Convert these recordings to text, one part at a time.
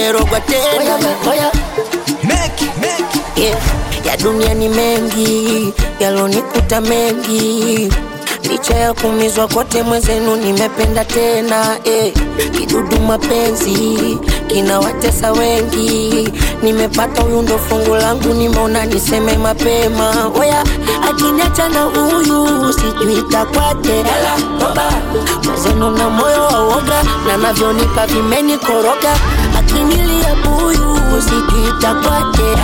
nimerogwa tena oya, Make, make. yeah. ya dunia ni mengi yalonikuta mengi licha ya kumizwa kote mwezenu nimependa tena eh. kidudu mapenzi kinawatesa wengi nimepata huyu ndo fungu langu nimeona niseme mapema oya akiniacha na huyu sijui takwaje mwezenu na moyo wa woga na navyonipa vimenikoroga akinilia buyu sijui takwaje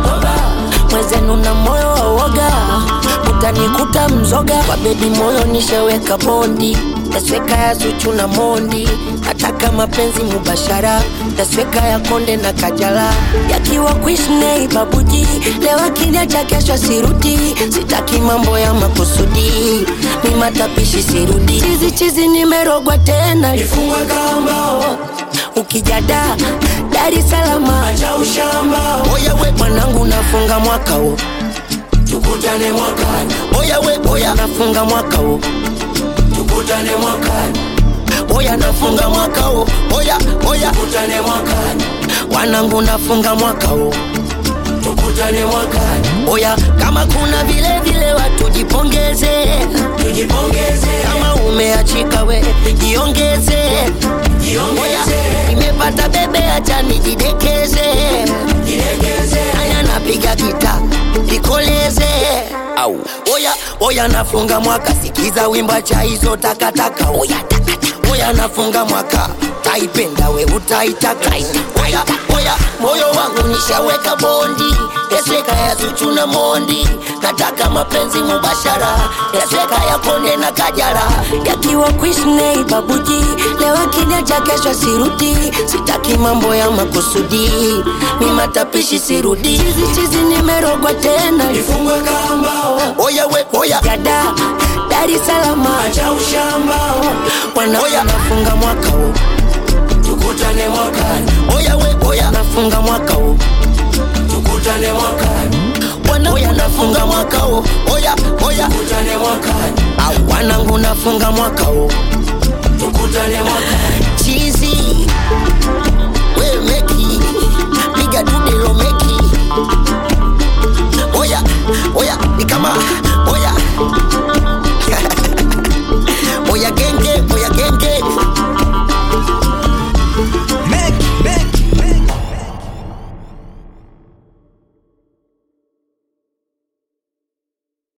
mwezenu na moyo wa woga utanikuta mzoga kwa bebi moyo nisheweka bondi tasweka ya zuchu na mondi nataka mapenzi mubashara tasweka ya konde na kajala yakiwa kuishnei babuji leo akija cha kesho sirudi sitaki mambo ya makusudi ni matapishi sirudi chizi chizi nimerogwa tena Ifungwe kamba, ukijada Dar es Salaam acha ushamba. oya we mwanangu nafunga mwaka huu Tukutane mwakani, oya we oya nafunga mwaka huu tukutane mwakani, oya nafunga mwaka huu oya oya tukutane mwakani, wanangu nafunga mwaka huu tukutane mwakani. oya kama kuna vile vile watu jipongeze Tujipongeze, kama umeachika we jiongeze oya jiongeze, nimepata bebe acha nijidekeze jilegeze. aya napiga gita nikoleze au oya oya nafunga mwaka sikiza wimba cha hizo takataka oya takataka oya nafunga mwaka taipenda we utaitaka oya oya moyo wangu nishaweka bondi yasweka ya zuchu na mondi nataka mapenzi mubashara yasweka ya konde na kajara yakiwa kuishnei babuji leo akija cha kesho sirudi sitaki mambo ya makusudi mi matapishi sirudi chizi chizi nimerogwa tena Ifungwe kamba, oya we oya jada Dar es Salaam acha ushamba. wanaoya nafunga mwaka huu Tukutane mwakani, oya we oya nafunga mwaka huu tukutane mwakani, wanaoya nafunga mwaka huu oya oya tukutane mwakani, au wanangu nafunga mwaka huu tukutane mwakani. chizi we meki piga dudelo meki oya oya ni kama oya